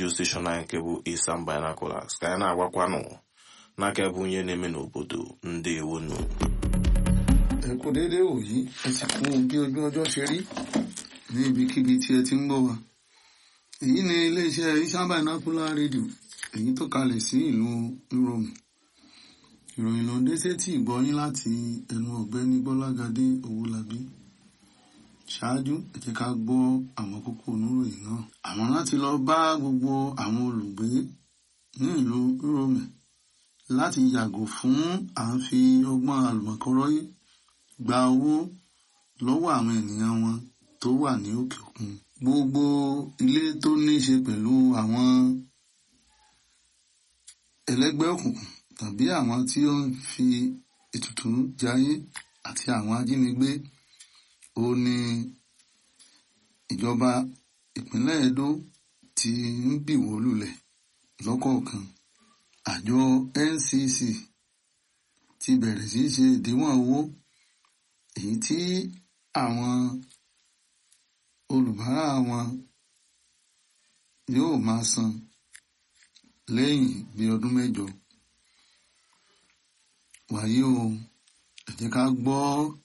redio steshọn anyị nke bụ Isam Binoculars ka anyị na-agwakwanụ n'aka ebe onye na-eme n'obodo ndị ewonu ẹ kú déédéé wòyí ẹ sì kú bí ojú ọjọ́ ṣe rí ní ibikíbi tí ẹ ti ń gbọ́ wa èyí ni iléeṣẹ́ Isam Binocular rédíò èyí tó kalẹ̀ sí ìlú Rome ìròyìn ló ń dé sétí ìgbọ́yín láti ẹnu ọ̀gbẹ́ni Gbọ́lágadé Owólabí ṣáájú ẹ jẹ́ ká gbọ́ àwọn kókó oníròyìn náà àwọn láti lọ bá gbogbo àwọn olùgbé ní ìlú Rome láti yàgò fún à ń fi ọgbọ́n àlùmọ̀kọ́rọ́yé gba owó lọ́wọ́ àwọn ènìyàn wọn tó wà ní òkè òkun gbogbo ilé tó ní í ṣe pẹ̀lú àwọn ẹlẹ́gbẹ́ òkùnkùn tàbí àwọn tí ó ń fi ètùtù jayé àti àwọn ajínigbé ó ní ìjọba ìpínlẹ̀ Edo ti ń bìwó lulẹ̀ lọ́kọ̀ọ̀kan àjọ NCC ti bẹ̀rẹ̀ sí í ṣe ìdíwọ̀n owó èyí tí àwọn olùbárà wọn yóò máa san lẹ́yìn bí ọdún mẹ́jọ wàyí o ẹ jẹ́ ká gbọ́